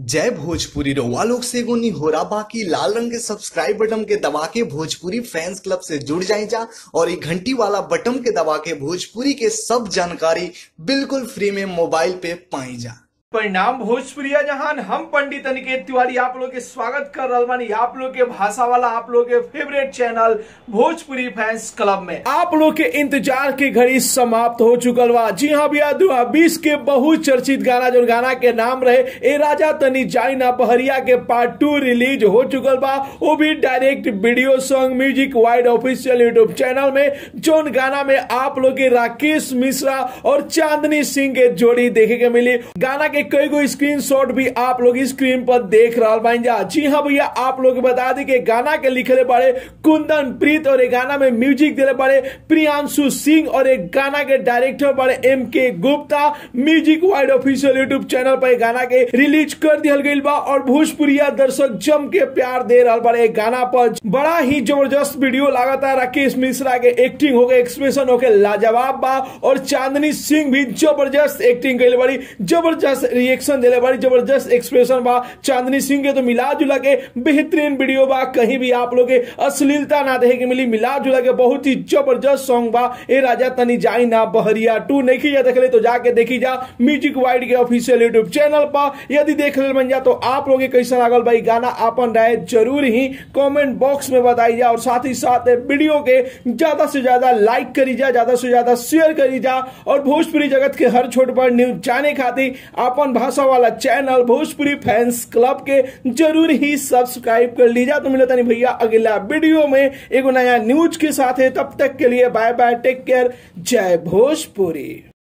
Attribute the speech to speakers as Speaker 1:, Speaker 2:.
Speaker 1: जय भोजपुरी रउआ लोग से एगो निहोरा बाकी लाल रंग के सब्सक्राइब बटन के दबा के भोजपुरी फैंस क्लब से जुड़ जाए जा और ये घंटी वाला बटन के दबा के भोजपुरी के सब जानकारी बिल्कुल फ्री में मोबाइल पे पाई जा
Speaker 2: परिणाम भोजपुरिया जहान हम पंडित अनिकेत तिवारी आप लोग के स्वागत कर रहल बानी आप लोग के भाषा वाला आप लोग के favourite channel Bhojpuri fans club में आप लोग के इंतजार की घड़ी समाप्त हो चुकल बा जी हाँ भैया दो बीस के बहुत चर्चित गाना जो गाना के नाम रहे ए राजा तनी जाई ना पहरिया के पार्ट टू रिलीज हो चुकल बा वो भी direct video song music wide official YouTube channel में जोन गाना में आप लोग के राकेश मिश्रा और चांदनी सिंह के जोड़ी देखे के मिली गाना के कई गो स्क्रीन शॉट भी आप लोग स्क्रीन पर देख रहा बाइन जा जी हाँ भैया आप लोग बता दी कि गाना के लिखले बड़े कुंदन प्रीत और एक गाना में म्यूजिक दिले बड़े प्रियांशु सिंह और एक गाना के डायरेक्टर बड़े M K Gupta music wide official YouTube channel पर गाना के रिलीज कर दिया गई बा और भोजपुरिया दर्शक जम के प्यार दे रहा बड़े गाना पर बड़ा ही जबरदस्त वीडियो लागता राकेश मिश्रा के एक्टिंग हो गए एक्सप्रेशन हो गए लाजवाब बा और चांदनी सिंह भी जबरदस्त एक्टिंग कैले बड़ी जबरदस्त रिएक्शन दिले बड़ी जबरदस्त एक्सप्रेशन बा चांदनी सिंह के तो मिला जुला के बेहतरीन वीडियो बा कहीं भी आप लोग के अश्लीलता ना देखे के मिली मिला जुला के बहुत ही जबरदस्त सॉन्ग बा ए राजा तनी जाई ना बहरिया टू नहीं जा देख ले तो जाके देखी जा म्यूजिक वाइड के ऑफिशियल यूट्यूब चैनल पर यदि देख ले बन जा तो आप लोग के कैसा लागल भाई गाना अपन राय जरूर ही कमेंट बॉक्स में बताई जा और साथ ही साथ वीडियो के ज्यादा से ज्यादा लाइक करी जा ज्यादा से ज्यादा शेयर करी जा और भोजपुरी जगत के हर छोट बड़ न्यूज जाने खातिर अपन भाषा वाला चैनल भोजपुरी फैंस क्लब के जरूर ही सब्सक्राइब कर लीजा तो मिलता नहीं भैया अगला वीडियो में एगो नया न्यूज के साथ है तब तक के लिए बाय बाय टेक केयर जय भोजपुरी